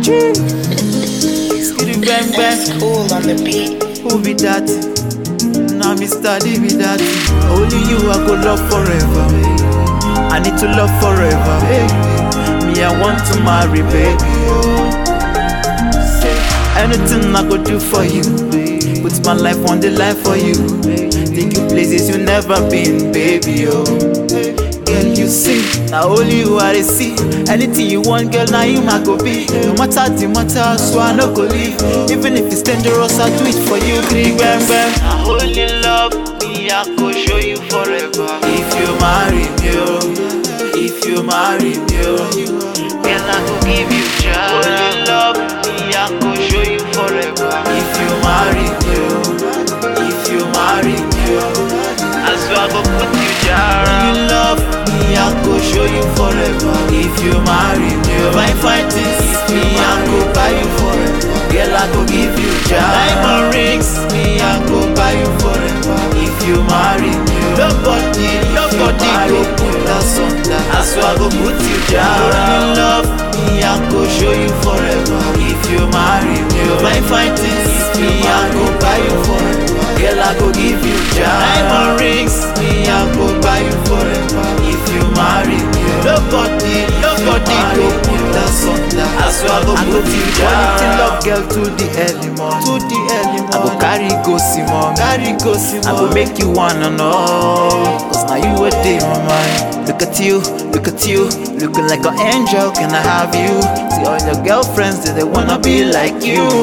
Skitty bang bang. Cool on the beat. Who be that? Now me study be that. Only you I go love forever. I need to love forever. Me I want to marry, baby. Say anything I go do for you. Put my life on the line for you. Take you places you never been, baby. Oh. Girl, you see, now only you I dey see. Anything you want, girl, now you my go be. No matter the matter, so I no go leave. Even if it's dangerous, I do it for you. Green bam bam. I only love me, I go show you forever. If you marry me, oh, if you marry me, oh, girl, I go give you child. Only love me, I go show you forever. If you marry me, oh, if you marry me, oh, I swear I go put you down. Only love me, I go show you forever. If you marry me, oh, my fight is me, I go buy you forever. Girl, I go give you child. Diamond rings, me, I go buy you forever. If you marry me, oh, nobody, nobody go put us under. I swear I go put you down. Only love me, I go show you forever. If you marry me, oh, my fight is me, I go buy you forever. Girl, I go give you child. Diamond rings, me, I go buy you forever. If you marry me, oh, nobody, nobody go put us under. I swear I go put you down. Quality love, girl, to the early morning. To the early morning. I go carry go see mom. Carry go see mom. I go make you wanna know. Cause now you a day my mind. Look at you, look at you, looking like an angel. Can I have you? See all your girlfriends, do they wanna be like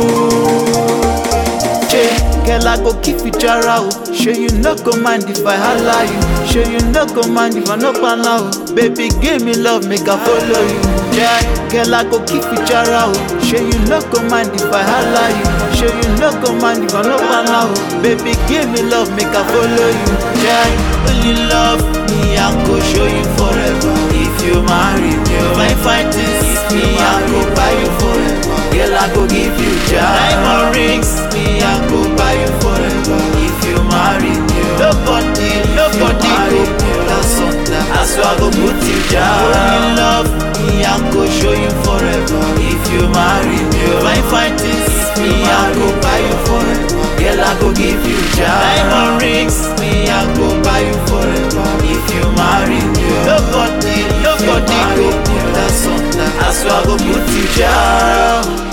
you? Che, girl, I go keep you jara o. Show you no go mind if I holla you. Show you no go mind if I no pan out. Baby, give me love, make I follow you. Yeah, girl, I go keep you jara o. Show you no go mind if I holla you. Show you no go mind if I no pan out. Baby, give me love, make I follow you. Yeah, when you love me, I go show you forever. If you marry me, oh, my fight is me, I go buy you forever. Girl, I go give you child. Diamond rings, me, I go buy you forever. If you marry me, oh, nobody, nobody go put us under. I swear I go put you down. When you love me, I go show you forever. If you marry me, oh, my fight is me, I go buy you forever. Girl, I go give you child. Diamond rings, me, I go buy you forever. If you marry me, oh, nobody, nobody go put us under. I swear I go put you down.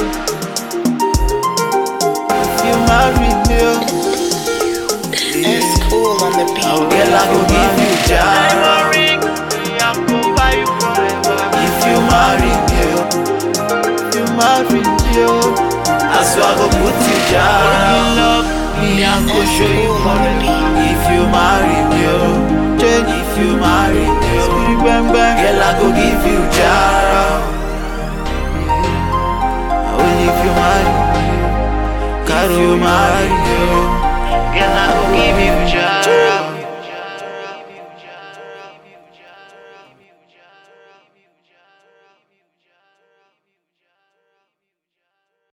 If you marry me, oh, It's cool on the beat. oh, girl, I go give you child. Diamond ring, me, I go buy you forever. If you marry me, oh, if you marry me, oh, I swear I go put you down. You love me, I go show you forever. If you marry me, oh, Jane, if you marry me, oh, bang bang, girl, I go give you jara. Only if you marry me, Caro marry me, oh, girl, I go give you jara.